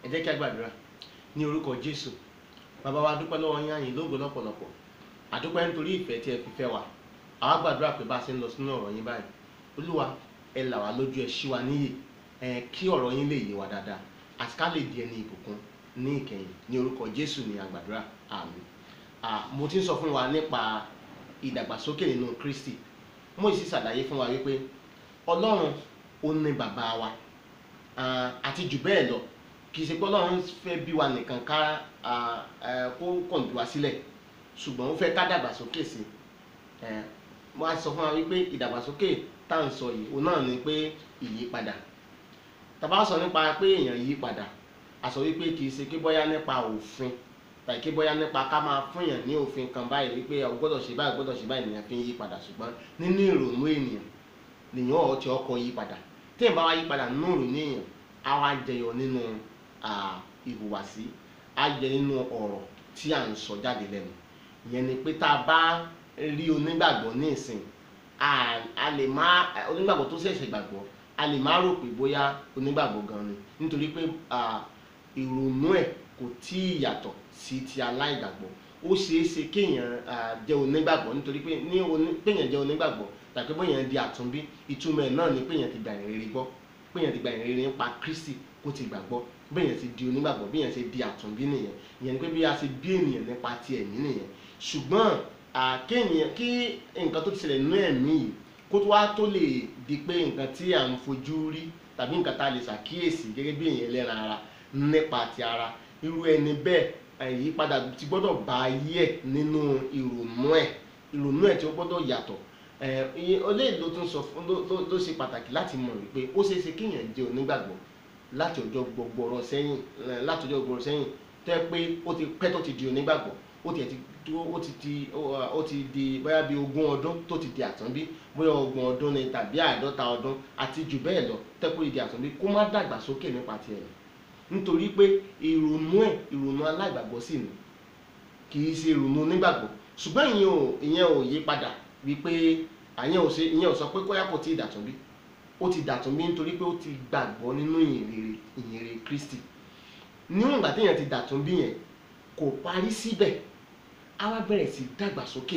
ẹ jẹ́ kí a gbàdúrà ní orúkọ jésù bàbá wa dúpẹ́ lọ́wọ́ yín àyìn lógo lọ́pọ̀lọpọ̀ àdúpẹ́ nítorí ìfẹ́ tí ẹ fi fẹ́ wa àwa gbàdúrà pé bá a ṣe ń lọ sínú ọ̀rọ̀ yín báyìí olúwa ẹ là wá lójú ẹ ṣí wa níyè ẹ kí ọ̀rọ̀ yín lè yé wa dáadáa àti ká lè di ẹni ìbùkún ní ìkẹyìn ní orúkọ jésù ní àgbàdúrà àmín Ah, mo ti ń sọ fún wa nípa ìdàgbàsókè nínú kristi mo sì ṣàlàyé fún wa wípé ọlọ́run ó ní bàbá wa Ah, àti jù bẹ́ẹ̀ lọ kì í ṣe pé ọlọ́run fẹ́ bí wa nìkan ká ah, eh, kó kàn bí wa sílẹ̀ ṣùgbọ́n ó fẹ́ ká dàgbàsókè sí i Eh, mo á sọ fún wa wípé ìdàgbàsókè tá à ń sọ yìí òun náà ni pé ìyípadà tá bá sọ nípa pé èèyàn yí padà a sọ wípé kì í ṣe pé bóyá nípa òfin tàbí pé bóyá nípa ká máa fún èèyàn ní òfin kan báyìí wípé o gbọ́dọ̀ ṣe báyìí o gbọ́dọ̀ ṣe báyìí nìyẹn fi ń yí padà ṣùgbọ́n nínú ìrònú ènìyàn nìyẹn ọ̀ tí ọkọ̀ yí padà tí èèyàn bá wá yí padà nínú ìrònú èèyàn á wá jẹyọ nínú ah, ìhùwàsí á jẹ nínú ọ̀rọ̀ tí à ń sọ jáde lẹ́nu ìyẹn ni pé tá a bá rí onígbàgbọ́ ní ìsìn a a lè má onígbàgbọ́ tó ṣẹ̀ṣẹ̀ gbàgbọ́ a lè má rò pé bóyá onígbàgbọ́ gan ni nítorí pé ah, ìrònú ẹ̀ kò tí ì yàtọ̀ sí ti aláìgbàgbọ́ ó ṣeé ṣe kéèyàn ah, jẹ́ onígbàgbọ́ nítorí pé ní oní- péèyàn jẹ́ onígbàgbọ́ tàbí bóyá di àtúnbí ìtumọ̀ ẹ̀ náà ni péèyàn ti gbà ìrere gbọ́ péèyàn ti gbà ìrere nípa Kristi kó ti gbàgbọ́ béèyàn ti di onígbàgbọ́ béèyàn ti di àtúnbí nìyẹn ìyẹn ni pé bí a ṣe bí ènìyàn nípa ti ẹ̀mí nìyẹn ṣùgbọ́n ah, kéèyàn kí nǹkan tó ti ṣẹlẹ̀ nínú ẹ̀mí yìí kó tó wá tó lè di pé nǹkan tí à ń fojú rí tàbí nǹkan tá a lè ṣàkíyèsí gẹ́gẹ́ bí èèyàn ẹlẹ́ran ara nípa ti ara irú ẹni bẹ́ẹ̀ àyípadà ti gbọ́dọ̀ bá ayé ẹ̀ nínú ìrònú ẹ̀ ìrònú ẹ̀ tí ó gbọ́dọ̀ yàtọ̀ ẹ̀ ìyẹn eléyìí ló tún sọ fún ló ló- ló ṣe pàtàkì láti mọ̀ wípé ó ṣeé ṣe kéèyàn jẹ́ onígbàgbọ́ láti ọjọ́ gbọgbọrọ sẹ́yìn ẹ̀, láti ọjọ́ gbọgbọrọ sẹ́yìn tẹ́ pé ó ti pẹ́ tó ti di onígbàgbọ́ ó ti ti tó- ó ti di ó ó ti di bóyá bíi ogún ọdún tó ti di àtúnbí bóyá ọgbọ̀n ọdún ni tàbí àádọ́ta ọdún àti jù bẹ́ẹ̀ lọ tẹ́ pé ó ti di àtúnbí kó má dàgbà sókè nípa tiẹ̀ nù nítorí pé ìrònú ẹ̀ ìrònú aláìgbàgbọ́ sì ni kì í ṣe ìrònú onígbàgbọ́ ṣùgbọ́n ìyẹn ò ìyẹn ò yí padà wípé àyẹn ò ṣe ìyẹn ò sọ pé kóyá kò tí ì dàtúnbí ó ti dàtúnbí nítorí pé ó ti gbàgbọ́ nínú ìyìnrere ìyìnrere Kristi níwọ̀n ìgbà téèyàn ti dàtúnbí yẹn kò parí síbẹ̀ á wá bẹ̀rẹ̀ sí dàgbàsókè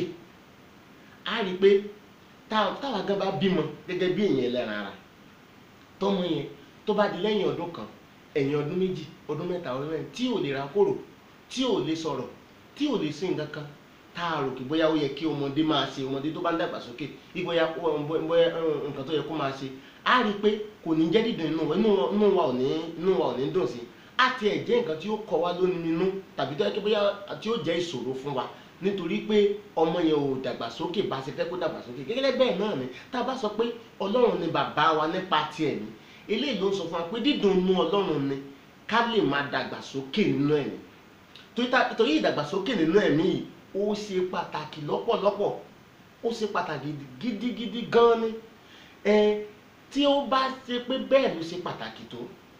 á rí i pé tá- táwa gan bá bímọ gẹ́gẹ́ bí èèyàn ẹlẹ́ran ara tọ́mọ yẹn tó bá di lẹ́yìn ọdún kan ẹ̀yìn ọdún méjì ọdún mẹ́ta ọdún mẹ́rin tí ò lè ra kóró tí ò lè sọ̀rọ̀ tí ò lè sí nǹkan kan tá a rò kí bóyá ó yẹ kí ọmọdé máa ṣe ọmọdé tó bá ń dàgbà sókè bí bóyá ó- bó- bóyá eh, nǹkan tó yẹ kó máa ṣe á rí i pé kò ní jẹ́ dídùn inú wa inú wa- inú wa ò ní inú wa ò ní dùn sí i á tiẹ̀ jẹ́ nǹkan tí ó kọ wá lónìí inú tàbí tó yẹ kí bóyá tí ó jẹ́ ìṣòro fún wa nítorí pé ọmọ yẹn ò dàgbàsókè bá ṣe fẹ́ kó dàgbàsókè gẹ́gẹ́ bẹ́ẹ̀ náà ni tá a bá sọ pé ọlọ́run ni bàbá wa nípa ti ẹ̀mí eléyìí ló ń sọ fún wa pé dídùn inú ọlọ́run ni ká lè máa dàgbàsókè nínú ẹ̀mí torí tá- torí ìdàgbàsókè nínú ẹ̀mí yìí ó ṣe pàtàkì lọ́pọ̀lọpọ̀ ó ṣe pàtàkì gidigidi gan ni ẹ tí ó bá ṣe pé bẹ́ẹ̀ ló ṣe pàtàkì tó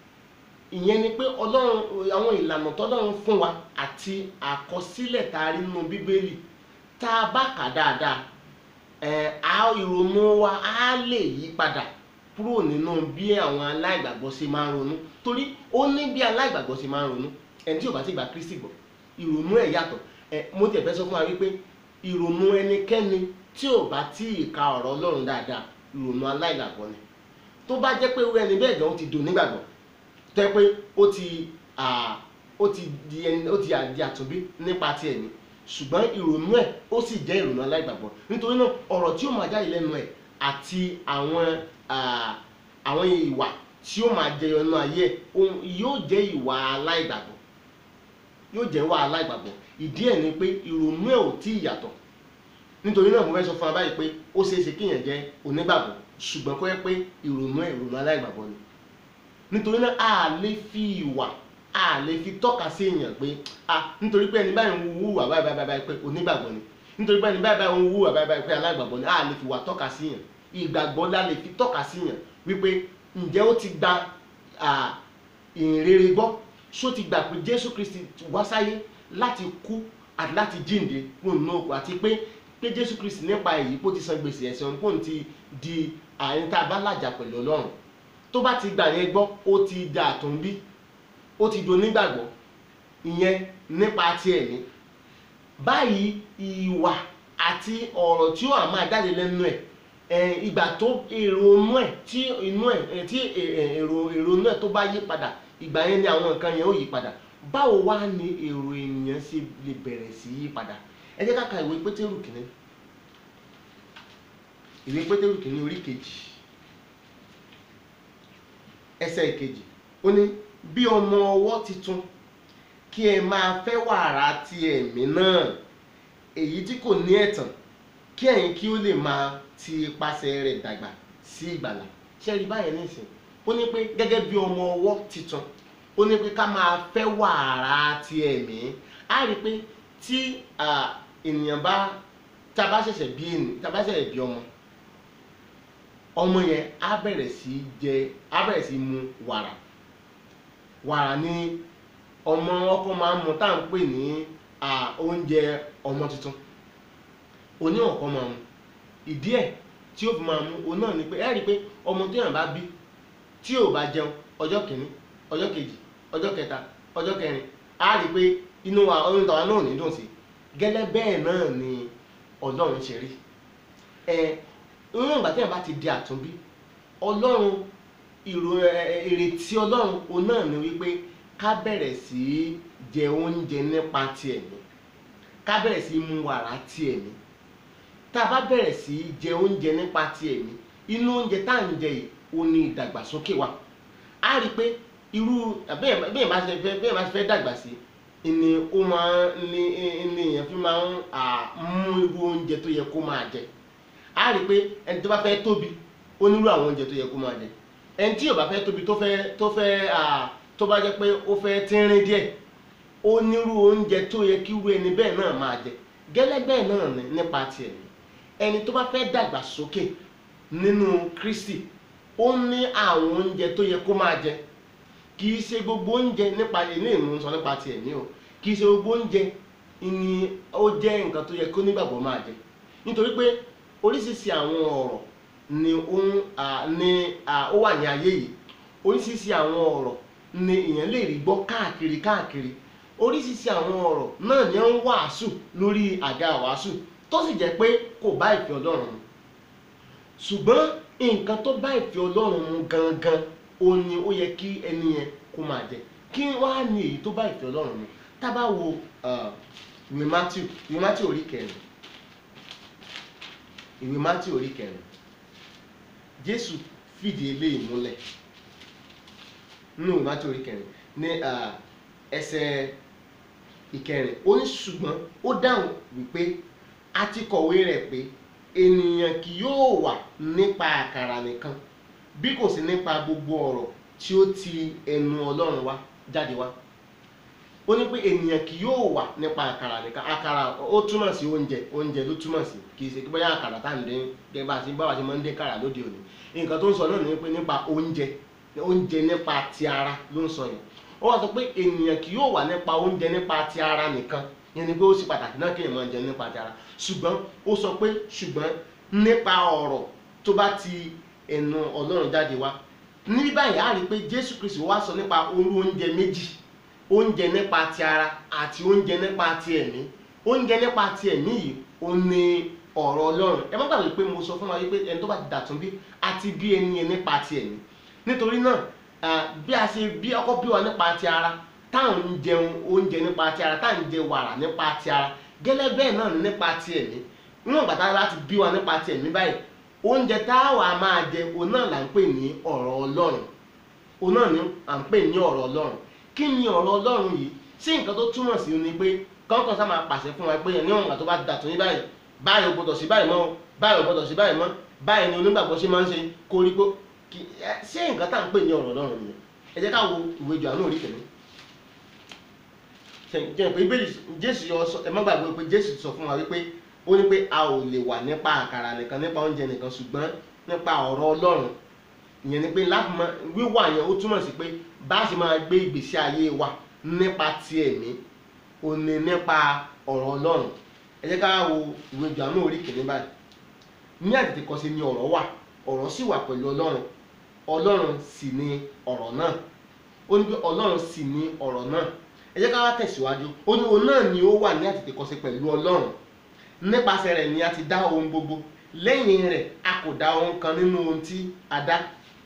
ìyẹn ni pé ọlọ́run àwọn ìlànà tọ́lọ́run fún wa àti àkọsílẹ̀ tá a rí nínú bíbélì tá a bá kà dáadáa ẹ á ìrònú wa á lè yí padà kúrò nínú bí àwọn aláìgbàgbọ́ ṣe máa ń ronú torí ó ní bí aláìgbàgbọ́ ṣe máa ń ronú ẹni tí ò bá ti gba Kristi gbọ́ ìrònú ẹ̀ yàtọ̀ ẹ mo tiẹ̀ fẹ́ sọ fún wa wípé ìrònú ẹnikẹ́ni tí ò bá tí ì ka ọ̀rọ̀ Ọlọ́run dáadáa ìrònú aláìgbàgbọ́ ni tó bá jẹ́ pé irú ẹni bẹ́ẹ̀ gan ó ti dùn nígbàgbọ́ tó yẹ pé ó ti à, ó ti di ẹni ó ti di àtúnbí nípa ti ẹ̀mí ṣùgbọ́n ìrònú ẹ̀ ó sì jẹ́ ìrònú aláìgbàgbọ́ nítorí náà ọ̀rọ̀ tí ó máa jáde lẹ́nu ẹ̀ àti àwọn à, àwọn ìwà tí ó máa jẹyọ nínú ayé ẹ̀ ohun- yóò jẹ́ ìwà aláìgbàgbọ́ yóò jẹ́ ìwà aláìgbàgbọ́ ìdí ẹ̀ ni pé ìrònú ẹ̀ ò tí ì yàtọ̀ nítorí náà mo fẹ́ sọ fún wa báyìí pé ó ṣeé ṣe kéèyàn jẹ́ onígbàgbọ́ ṣùgbọ́n kó yẹ pé ìrònú ẹ̀ ìrònú aláìgbàgbọ́ ni nítorí náà a lè fi ìwà a lè fi tọ́ka sí èèyàn pé a nítorí pé ẹni báyìí ń wúwà báyìí báyìí báyìí pé onígbàgbọ́ ni nítorí pé ẹni báyìí báyìí ń wúwà báyìí báyìí pé aláìgbàgbọ́ ni a lè fi wà tọ́ka sí èèyàn ìgbàgbọ́ la lè fi tọ́ka sí èèyàn wípé ǹjẹ́ ó ti gba à, ìhìnrere gbọ́ ṣó ti gbà pé Jésù Kristi wá sáyé láti kú àti láti jíǹde kúrò nínú òkú àti pé pé Jésù Kristi nípa èyí kó ti san gbèsè ẹ̀ṣẹ̀ òun kó ti di àyín tá a bá làjà pẹ̀lú Ọlọ́run tó bá ti gbà yẹn gbọ́ ó ti da àtúnbí ó ti do nígbàgbọ́ ìyẹn nípa ti ẹ̀mí báyìí ìwà àti ọ̀rọ̀ tí ó wà máa jáde lẹ́nu ẹ̀ ẹ̀, ìgbà tó èrò inú ẹ̀ tí inú ẹ̀ ẹ̀, tí ẹ̀, ẹ̀, èrò èrò inú ẹ̀ tó bá yí padà ìgbà yẹn ni àwọn nǹkan yẹn ó yí padà báwo wá ni èrò ènìyàn ṣe lè bẹ̀rẹ̀ sí yí padà ẹ jẹ́ ká ka ìwé pétérù kìíní ìwé pétérù kìíní orí kejì ẹsẹ̀ ìkejì ó ní bí ọmọ ọwọ́ titun kí ẹ máa fẹ́ wàrà ti ẹ̀mí náà èyí tí kò ní ẹ̀tàn kí ẹ̀yin kí ó lè máa ti ipasẹ̀ rẹ̀ dàgbà sí ìgbàlà ṣé rí báyẹn nísìn ó ní pé gẹ́gẹ́ bí ọmọ ọwọ́ titun ó ní pé ká máa fẹ́ wàrà ti ẹ̀mí á rí i pé tí à, ènìyàn bá tá a bá ṣẹ̀ṣẹ̀ bí ènìyàn tá a bá ṣẹ̀ṣẹ̀ bí ọmọ ọmọ yẹn á bẹ̀rẹ̀ sí jẹ á bẹ̀rẹ̀ sí mu wàrà wàrà ni ọmọ ọkọ máa ń mu tá à ń pè ní à, oúnjẹ ọmọ tuntun oní ọ̀kọ́ máa mu ìdí ẹ̀ tí ó fi máa mu òun náà ni pé ẹ rí i pé ọmọ tó yàn bá bí tí ò bá jẹun ọjọ́ kìíní ọjọ́ kejì ọjọ́ kẹta ọjọ́ kẹrin á rí i pé inú wa oyún tàwa náà ò ní dùn sí gẹ́lẹ́ bẹ́ẹ̀ náà ni ọlọ́run ṣe rí ẹ níwọ̀n ìgbà tí yàn bá ti di àtúnbí ọlọ́run ìrò ẹ, ìrètí ọlọ́run òun náà ni wípé ká bẹ̀rẹ̀ sí í jẹ oúnjẹ nípa ti ẹ̀mí ká bẹ̀rẹ̀ sí í mu wàrà ti ẹ̀mí tá a bá bẹ̀rẹ̀ sí í jẹ oúnjẹ nípa ti ẹ̀mí inú oúnjẹ tá à ń jẹ yìí ó ní ìdàgbàsókè wa á rí i pé irú bẹ́ẹ̀ bẹ́ẹ̀ bá ṣe fẹ́ bẹ́ẹ̀ bá ṣe fẹ́ dàgbà sí ni ó máa ń ní ní èèyàn fi máa ń à, mú irú oúnjẹ tó yẹ kó máa jẹ á rí i pé ẹni tó bá fẹ́ tóbi ó nírú àwọn oúnjẹ tó yẹ kó máa jẹ ẹni tí yóò bá fẹ́ tóbi tó fẹ́ tó fẹ́ à, tó bá jẹ́ pé ó fẹ́ tínrín díẹ̀ ó nírú oúnjẹ tó yẹ kí irú ẹni bẹ́ẹ̀ náà máa jẹ gẹ́lẹ́ bẹ́ẹ̀ náà ni nípa tiẹ̀ ni ẹni tó bá fẹ́ dàgbà sókè nínú Kristi ó ní àwọn oúnjẹ tó yẹ kó máa jẹ kì í ṣe gbogbo oúnjẹ nípa ilé ìmú sọ nípa tiẹ̀ ní o kì í ṣe gbogbo oúnjẹ ni ó jẹ́ nǹkan tó yẹ kó nígbàgbọ́ máa jẹ nítorí pé oríṣiríṣi àwọn ọ̀rọ̀ ni ó ń à, ní à, ó wà ní ayé yìí oríṣiríṣi àwọn ọ̀rọ̀ ni èèyàn lè rí gbọ́ káàkiri káàkiri oríṣiríṣi àwọn ọ̀rọ̀ náà ni ó ń wàásù lórí àga wàásù tó sì jẹ́ pé kò bá ìfẹ́ Ọlọ́run mu ṣùgbọ́n nǹkan tó bá ìfẹ́ Ọlọ́run mu gangan ó ní ó yẹ kí ẹni yẹn kó máa jẹ kí wàá ní èyí tó bá ìfẹ́ Ọlọ́run mu tá a bá wo ah, ìwé Matthew ìwé Matthew orí kẹrin ìwé Matthew orí kẹrin Jésù fìdí eléyìí múlẹ̀ nínú ìwé Matthew orí kẹrin ní ah, ẹsẹ̀ ìkẹrin ó ní ṣùgbọ́n ó dáhùn wípé a ti kọ̀wé rẹ̀ pé ènìyàn kì yóò wà nípa àkàrà nìkan bí kò sí nípa gbogbo ọ̀rọ̀ tí ó ti ẹnu Ọlọ́run wá jáde wá ó ní pé ènìyàn kì yóò wà nípa àkàrà nìkan àkàrà ó túmọ̀ sí oúnjẹ oúnjẹ ló túmọ̀ sí kì í ṣe pé bóyá àkàrà tá à ń dín gẹ́gẹ́ bá a ṣe báwa ṣe máa ń dín kàrà lóde òní nǹkan tó ń sọ náà ni pé nípa oúnjẹ oúnjẹ nípa ti ara ló ń sọ yẹn ó wá sọ pé ènìyàn kì yóò wà nípa oúnjẹ nípa ti ara nìkan yẹn ni pé ó sì pàtàkì náà kéèyàn máa jẹ nípa ti ara ṣùgbọ́n ó sọ pé ṣùgbọ́n nípa ọ̀rọ̀ tó bá ti ẹnu Ọlọ́run jáde wá ní báyìí á rí i pé Jésù Kristi wá sọ nípa orú oúnjẹ méjì oúnjẹ nípa ti ara àti oúnjẹ nípa ti ẹ̀mí oúnjẹ nípa ti ẹ̀mí yìí ó ní ọ̀rọ̀ Ọlọ́run ẹ má gbàgbé pé mo sọ fún wa wípé ẹni tó bá ti dàtún bí àti bí ẹni yẹn nípa ti ẹ̀mí nítorí náà ah, bí a ṣe bí ọkọ bí wa nípa ti ara táwọn ń jẹun oúnjẹ nípa ti ara táwọn ń jẹ wàrà nípa ti ara gẹ́lẹ́ bẹ́ẹ̀ náà ni nípa ti ẹ̀mí níwọ̀n ìgbà tá a láti bí wa nípa ti ẹ̀mí báyìí oúnjẹ tá a wà máa jẹ òun náà là ń pè ní ọ̀rọ̀ Ọlọ́run òun náà ni à ń pè ní ọ̀rọ̀ Ọlọ́run kí ni ọ̀rọ̀ Ọlọ́run yìí sí nǹkan tó túmọ̀ sí ni pé kọ́ńkàn sá máa pàṣẹ fún wa pé níwọ̀n ìgbà tó bá dàtún ní báyìí báyìí ò gbọdọ̀ sí báyìí mọ́ o báyìí ò gbọdọ̀ sí báyìí mọ́ báyìí ni onígbàgbọ́ ṣe máa ń ṣe koríko kì ẹ ṣé nǹkan tá à ń pè ní ọ̀rọ̀ Ọlọ́run nìyẹn ẹ jẹ́ ká wo ìwé Jòhánù orí kìíní jẹ́ pé bíbélì Jésù yọ sọ ẹ má gbàgbé pé Jésù sọ fún wa wípé ó ní pé a ò lè wà nípa àkàrà nìkan nípa oúnjẹ nìkan ṣùgbọ́n nípa ọ̀rọ̀ Ọlọ́run ìyẹn ni pé láti mọ wíwà yẹn ó túmọ̀ sí pé bá a ṣe máa gbé ìgbésí ayé wa nípa ti ẹ̀mí ò ní nípa ọ̀rọ̀ Ọlọ́run ẹ jẹ́ ká wo ìwé Jòhánù orí kìíní báyìí ní àtètèkọ́ṣe ni ọ̀rọ̀ wà ọ̀rọ̀ sì wà pẹ̀lú Ọlọ́run Ọlọ́run sì ni ọ̀rọ̀ náà ó ní pé ọlọ́run sì ní ọ̀rọ̀ náà ẹ jẹ́ ká wá tẹ̀síwájú ó ní òun náà ni ó wà ní àtètèkọ́ṣe pẹ̀lú ọlọ́run nípasẹ̀ rẹ̀ ni a ti dá ohun gbogbo lẹ́yìn rẹ̀ a kò dá ohun kan nínú ohun tí a dá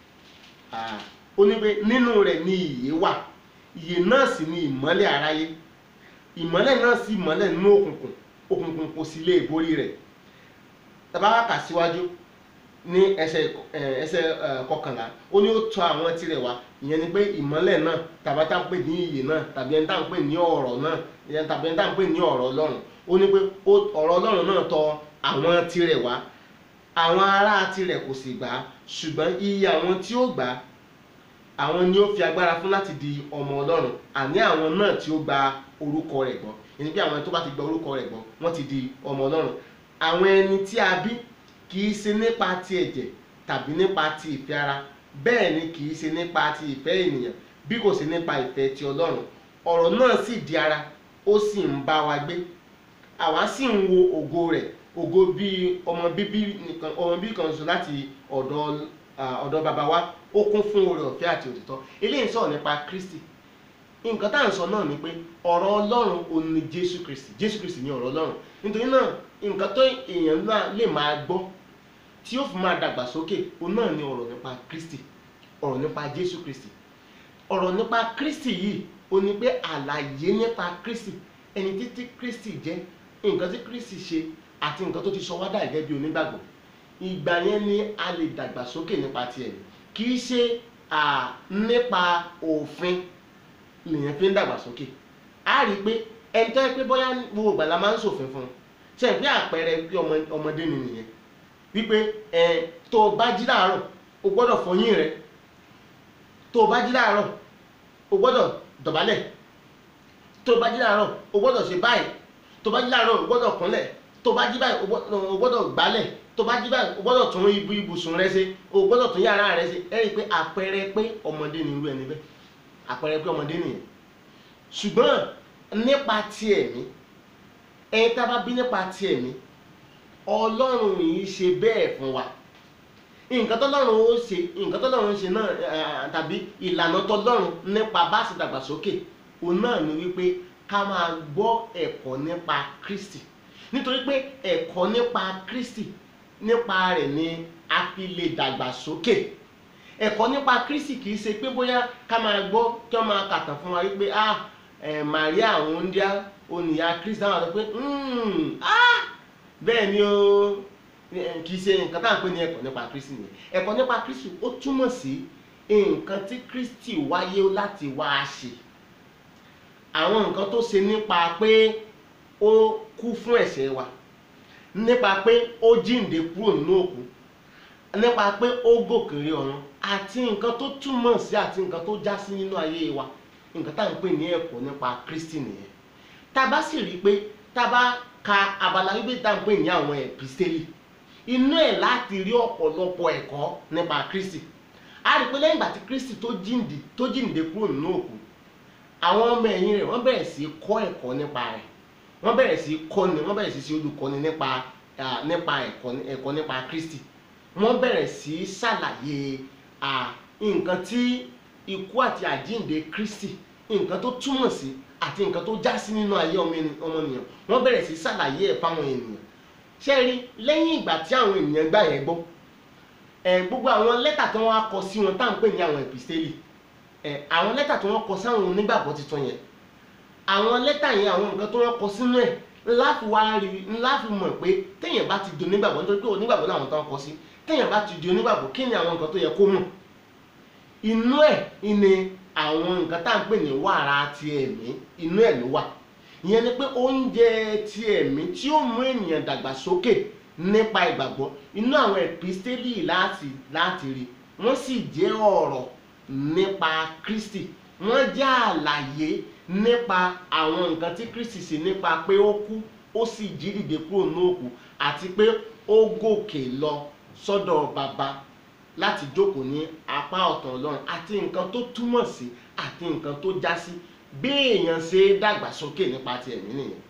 Ah, ó ní pé nínú rẹ̀ ni ìyè wà ìyè náà sì ni ìmọ́lẹ̀ aráyé ìmọ́lẹ̀ náà sì mọ́lẹ̀ nínú òkùnkùn òkùnkùn kò sì lè borí rẹ̀ tàbá wá kà síwájú ní ẹsẹ̀ ẹ̀, ẹsẹ̀ ẹ̀, kọkànlá ó ní ó tọ̀ àwọn tirẹ̀ wá ìyẹn ni pé ìmọ́lẹ̀ náà tàbí tá à ń pè ní ìyè náà tàbí ẹni tá à ń pè ní ọ̀rọ̀ náà ìyẹn tàbí ẹni tá à ń pè ní ọ̀rọ̀ ọlọ́run ó ní pé ó- ọ̀rọ̀ ọlọ́run náà tọ̀ àwọn tirẹ̀ wá àwọn ará tirẹ̀ kò sì gbà á ṣùgbọ́n iye àwọn tí ó gbà á àwọn ni ó fi agbára fún láti di ọmọ ọlọ́run àní àwọn náà tí ó gba orúkọ rẹ̀ gbọ́ ẹni pé àwọn tó bá ti gba orúkọ rẹ̀ gbọ́ wọ́n ti di ọmọ ọlọ́run àwọn ẹni tí a bí kì í ṣe nípa ti ẹ̀jẹ̀ tàbí nípa ti ìfẹ́ ara bẹ́ẹ̀ ni kì í ṣe nípa ti ìfẹ́ ènìyàn bí kò ṣe nípa ìfẹ́ ti ọlọ́run ọ̀rọ̀ náà sì di ara ó sì ń bá wa gbé àwa sì ń wo ògo rẹ̀ ògo bíi ọmọ bíbí nìkan ọmọ bíbí kan ṣoṣo láti ọ̀dọ̀ ah, ọ̀dọ̀ bàbá wa ó kún fún oore ọ̀fẹ́ àti òtítọ́ eléyìí ń sọ̀rọ̀ nípa Kristi nǹkan tá à ń sọ náà ni pé ọ̀rọ̀ Ọlọ́run ò ní Jésù Kristi Jésù Kristi ni ọ̀rọ̀ Ọlọ́run nítorí náà nǹkan tó èèyàn náà lè máa gbọ́ tí ó fi máa dàgbà sókè òun náà ni ọ̀rọ̀ nípa Kristi ọ̀rọ̀ nípa Jésù Kristi ọ̀rọ̀ nípa Kristi yìí ó ní pé àlàyé nípa Kristi ẹni títí Kristi jẹ́ nǹkan tí Kristi ṣe àti nǹkan tó ti sọ wá dà gẹ́gẹ́ bí onígbàgbọ́ ìgbà yẹn ni a lè dàgbà sókè nípa tiẹ̀ kì í ṣe à, nípa òfin lèyàn fi ń dàgbà sókè a rí i pé ẹni tó yẹ pé bóyá gbogbo ìgbà la máa ń ṣòfin fún un ṣe é pé àpẹẹrẹ bí ọmọ ọmọdé ni nìyẹn wípé ẹ tó o bá jí láàárọ̀ o gbọ́dọ̀ fọyín rẹ tó o bá jí láàárọ̀ o gbọ́dọ̀ dọ̀bálẹ̀ tó o bá jí láàárọ̀ o gbọ́dọ̀ ṣe báyìí tó o bá jí láàárọ̀ o gbọ́dọ̀ kúnlẹ̀ tó o bá jí báyìí o gbọ́dọ̀- o gbọ́dọ̀ gbálẹ̀ tó o bá jí báyìí o gbọ́dọ̀ tún ibu ibùsùn rẹ ṣe o gbọ́dọ̀ tún yàrá rẹ ṣe ẹ rí i pé àpẹẹrẹ pé ọmọdé ni irú ẹni bẹ́ẹ̀ àpẹẹrẹ pé ọmọdé nìyẹn ṣùgbọ́n nípa ti ẹ̀mí ẹni tá a bá bí nípa ti ẹ̀mí ọlọ́run yìí ṣe bẹ́ẹ̀ fún wa nǹkan tọ́lọ́run ó ṣe nǹkan tọ́lọ́run ṣe náà eh, tàbí ìlànà tọ́lọ́run nípa bá ṣe dàgbàsókè òun náà ni wípé ká máa gbọ́ ẹ̀kọ́ nípa Kristi nítorí pé ẹ̀kọ́ nípa Kristi nípa rẹ̀ ni a fi lè dàgbàsókè ẹ̀kọ́ nípa Kristi kì í ṣe pé bóyá ká máa gbọ́ kí wọ́n máa kàtàn fún wa wípé ah eh, Maria òǹdíá oníyà Kristi àwọn àti pé "Hmm, ah bẹ́ẹ̀ ni o eh, kì í ṣe nǹkan tá à ń pè ní ẹ̀kọ́ nípa Kristi nìyẹn ẹ̀kọ́ nípa Kristi ó túmọ̀ sí nǹkan tí Kristi wáyé láti wá ṣe àwọn nǹkan tó ṣe nípa pé ó kú fún ẹ̀ṣẹ̀ wa nípa pé ó jíǹde kúrò nínú òkú nípa pé ó gòkèrè ọ̀run àti nǹkan tó túmọ̀ sí àti nǹkan tó já sí nínú ayé wa nǹkan tá à ń pè ní ẹ̀kọ́ nípa Kristi nìyẹn tá a bá sì rí i pé tá a bá ka abala bíbélì tá à ń pè ní àwọn ẹ̀písítélì inú ẹ̀ láti rí ọ̀pọ̀lọpọ̀ ẹ̀kọ́ nípa Kristi a rí i pé lẹ́yìn ìgbà tí Kristi tó jíǹde tó jíǹde kúrò nínú òkú àwọn ọmọ ẹ̀yìn rẹ̀ wọ́n bẹ̀rẹ̀ sí í kọ́ ẹ̀kọ́ nípa rẹ̀ wọ́n bẹ̀rẹ̀ sí í kọ́ni wọ́n bẹ̀rẹ̀ sí í ṣe olùkọ́ni nípa ah, nípa ẹ̀kọ́ ẹ̀kọ́ nípa Kristi wọ́n bẹ̀rẹ̀ sí í ṣàlàyé ah, nǹkan tí ikú àti àjíǹde Kristi nǹkan tó túmọ̀ sí àti nǹkan tó já sí nínú ayé ọmọ ẹni- ọmọnìyàn wọ́n bẹ̀rẹ̀ sí í ṣàlàyé ẹ̀ fáwọn ènìyàn ṣé ẹ rí lẹ́yìn ìgbà tí àwọn ènìyàn gbà yẹn gbọ́ ẹ̀ gbogbo àwọn lẹ́tà tí wọ́n á kọ sí wọn tá à ń pè ní àwọn ẹ̀pìstélì ẹ̀ àwọn lẹ́tà tí wọ́n kọ sáwọn onígbàgbọ́ tuntun yẹn àwọn lẹ́tà yẹn àwọn nǹkan tó wọ́n kọ sínú ẹ̀ ńlá fi wá rí ńlá fi mọ̀ pé téèyàn bá ti di onígbàgbọ́ nítorí pé onígbàgbọ́ làwọn tó ń kọ sí téèyàn bá ti di onígbàgbọ́ kí ni àwọn nǹkan tó yẹ kó mọ̀ inú ẹ̀ ni àwọn nǹkan tá à ń pè ní wàrà ti ẹ̀mí inú ẹ̀ ló wà ìyẹn ni pé oúnjẹ ti ẹ̀mí tí ó mú ènìyàn dàgbàsókè nípa ìgbàgbọ́ inú àwọn ẹ̀písítélì láti láti rí wọ́n sì jẹ́ ọ̀rọ̀ nípa Kristi wọ́n jẹ́ àlàyé nípa àwọn nǹkan tí Kristi ṣe nípa pé ó kú ó sì jí dìde kúrò ní òkú àti pé ó gòkè lọ sọ́dọ̀ bàbá láti jókòó ní apá ọ̀tún Ọlọ́run àti nǹkan tó túmọ̀ sí àti nǹkan tó já sí bí èèyàn ṣe dàgbàsókè nípa ti ẹ̀mí nìyẹn